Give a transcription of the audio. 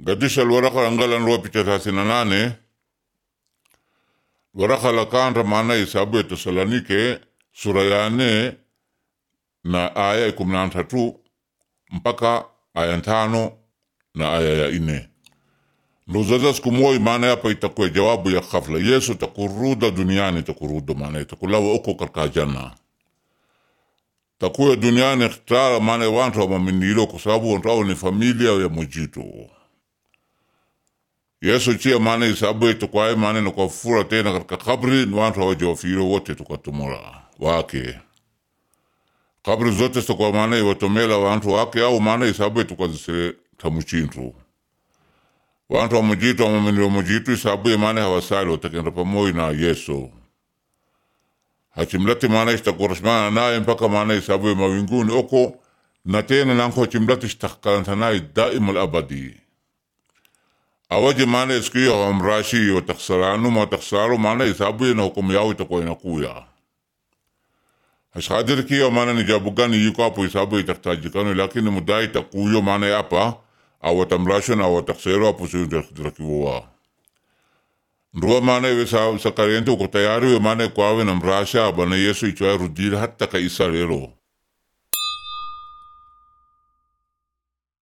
gadisha lwaraka langalan lua picha thelathini na nane waraka la kanda maana isabu ya Tesalonike sura ya nne na aya ya kumi na tatu mpaka aya tano na aya ya ine nduzaza siku moja maana yapa itakuwa jawabu ya ghafla Yesu takuruda duniani takuruda maana itakulawa uko katika janna takuya duniani ikhtara maana wantu wamaminilo kwa sababu wantu hao ni familia ya mujito Yesu chia maana isabu itukwae maana nakafura tena katika kabri ni wantu hawajawafiro wote tukatumura wake kabri zote sitakuwa maana iwatomela wantu wake au maana isabu itukazisire tamuchintu wantu wa mujitu wamaminilo mujitu isabu maana hawasali watakenda pamoja na Yesu hachimlati maana ishtakurashmana naye mpaka maana isabu mawinguni oko na tena nanko hachimlati ishtakalanta naye daima alabadi awaje maana siku hiyo hawamrashi wataksaranu mataksaru maana isabu na hukumu yao itakuwa inakuya hashadiri kiyo maana ni jabu gani yuko hapo isabu itaktajikano lakini mudai itakuyo maana yapa awatamrasho na awataksaru hapo siyo nduwa maana iwe sa, sa kariente uko tayari we maana kwawe na mrasha bana Yesu ichwa rudira hata ka isa lero